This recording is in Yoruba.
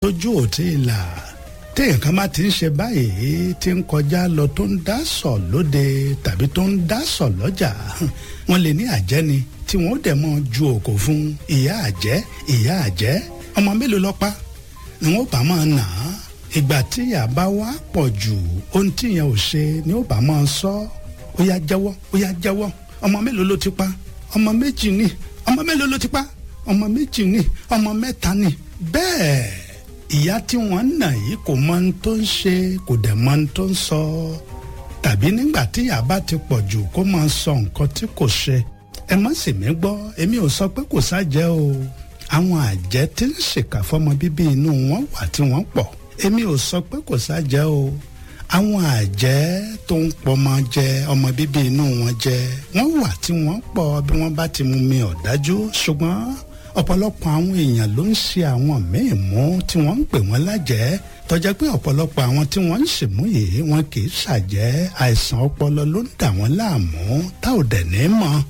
tójú ò tí ì là téèyàn kan bá ti ń ṣe báyìí tí ń kọjá lọ tó ń dá sọ lóde tàbí tó ń dá sọ lọ́jà wọ́n lè ní àjẹ́ ni tí wọ́n ó dẹ̀ mọ́ ju òkò fún ìyá àjẹ́ ìyá àjẹ́ ọmọ mélòó lọ́pá ni wọ́n bá máa nà á ìgbà tíyà bá wá pọ̀ jù ohun tíyẹn ò ṣe ni ó bá máa sọ ó yá jẹ́wọ́ ó yá jẹ́wọ́ ọmọ mélòó ló ti pa ọmọ méjì ni ọmọ mélòó ló ti pa ọmọ méjì ni ọmọ mẹ́ta ni bẹ́ẹ̀ ìyá tí wọ́n nà yìí kò mọ ohun tó ń ṣe kò dẹ̀ mọ ohun tó ń sọ tàbí nígbà tíyà bá ti pọ̀ jù kó máa sọ nǹkan tí kò ṣe ẹ má sì mí gbọ́ èmi ò sọ pé kò sájẹ́ o àwọn àjẹ́ tí ń ṣèkà fọmọ bíbí inú wọn wà tí wọ́n pọ̀ èmi ò sọ pé kò sájẹ́ o àwọn àjẹ́ tó ń pọmọ jẹ ọmọ bíbí inú wọn jẹ wọ́n wà tí wọ́n pọ̀ bí wọ́n bá ti mú mi ọ̀dájú ṣùgbọ́n ọ̀pọ̀lọpọ̀ àwọn èèyàn ló ń ṣe àwọn míì mú tí wọ́n ń pè wọ́n lájẹ́ tọ́jẹ́ pé ọ̀pọ̀lọpọ̀ àwọn tí wọ́n ń ṣèmú yìí wọn kì í ṣàjẹ́ àìsàn ọpọlọ ló ń dà wọ́n láàmú tá ò dẹ̀ ní mọ̀